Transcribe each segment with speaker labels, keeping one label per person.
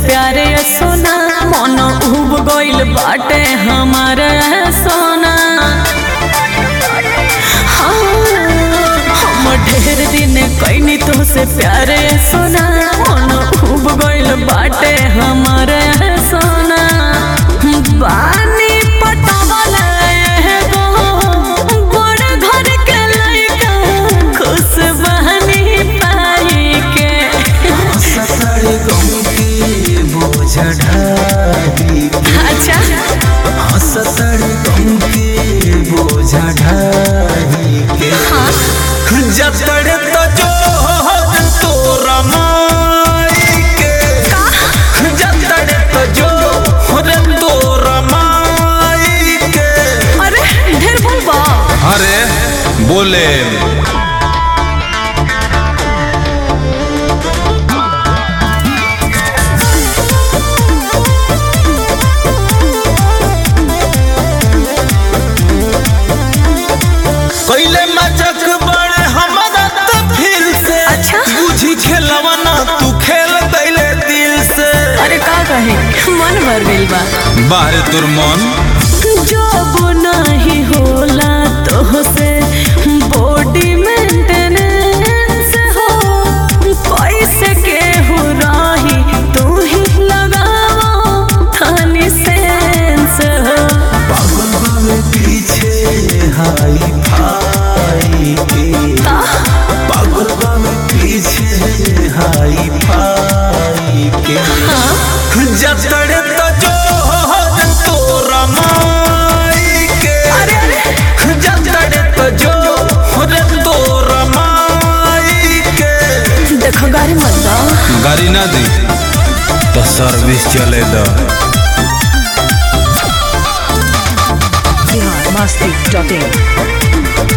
Speaker 1: प्यारे सोना मन उब गइल बाटे हमारे सोना हाँ, हम ढेर दिन कैनी तो से प्यारे सोना मन उब गइल बाटे हमारे सोना बानी पटावल एगो बड़ घर के लइका खुश बहनी पाई के
Speaker 2: ससुर गम के बोझ ढारी
Speaker 1: अच्छा
Speaker 2: ससुर गम के बोझ ढारी के जतड़ तो जो तोरा माई के जतड़ तो जो रे तोरा माई के
Speaker 1: अरे ढेर बोल बा
Speaker 3: अरे बोले
Speaker 2: कैले मचक बड़े हमारा तो फिर से
Speaker 1: अच्छा।
Speaker 2: बुझी खेलवना तू खेल दैले दिल से
Speaker 1: अरे का कहे मन भर गइल बा
Speaker 3: बाहरे तुर मन
Speaker 1: जब नहीं होला तो से बॉडी मेंटेनेंस हो पैसे के हो रही तू ही लगाओ थानी सेंस हो
Speaker 2: पागल बावे पीछे हाई फाई के पागल बावे पीछे हाई फाई के जतड़े तो जो तोरा माई के
Speaker 1: अरे अरे
Speaker 2: जतड़े तो जो रे तोरा माई के
Speaker 1: देखो गाड़ी मत दो
Speaker 3: गाड़ी ना दी तो सर्विस चले दो
Speaker 4: biharmasti.in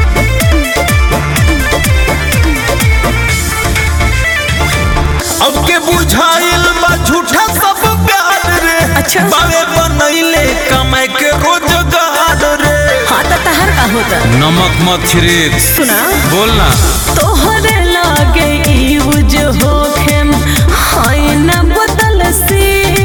Speaker 2: अब के बुझाइल बा झूठा सब प्यार रे
Speaker 1: अच्छा।
Speaker 2: बावे बनैले कमाए के रोजगार रे
Speaker 1: हाँ तो तहर का होता
Speaker 3: नमक मत छिड़क
Speaker 1: सुना
Speaker 3: बोलना
Speaker 1: तोहरे लागे यूज होखेम हाय न बदल सी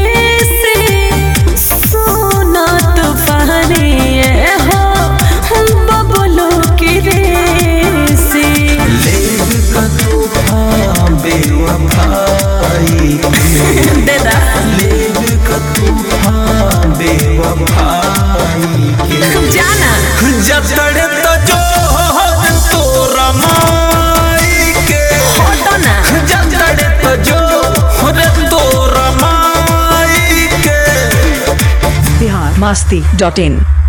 Speaker 1: सोना तूफानी ये हो बबलो की रेसी
Speaker 2: लेग का तूफा बेवफाई
Speaker 1: दे दा
Speaker 2: लेग का तूफा बेवफाई के
Speaker 1: जाना
Speaker 2: जतड़े तो जो तोरा माई के
Speaker 1: होतो ना
Speaker 2: जतड़े तो जो रे तोरा माई के
Speaker 4: biharmasti.in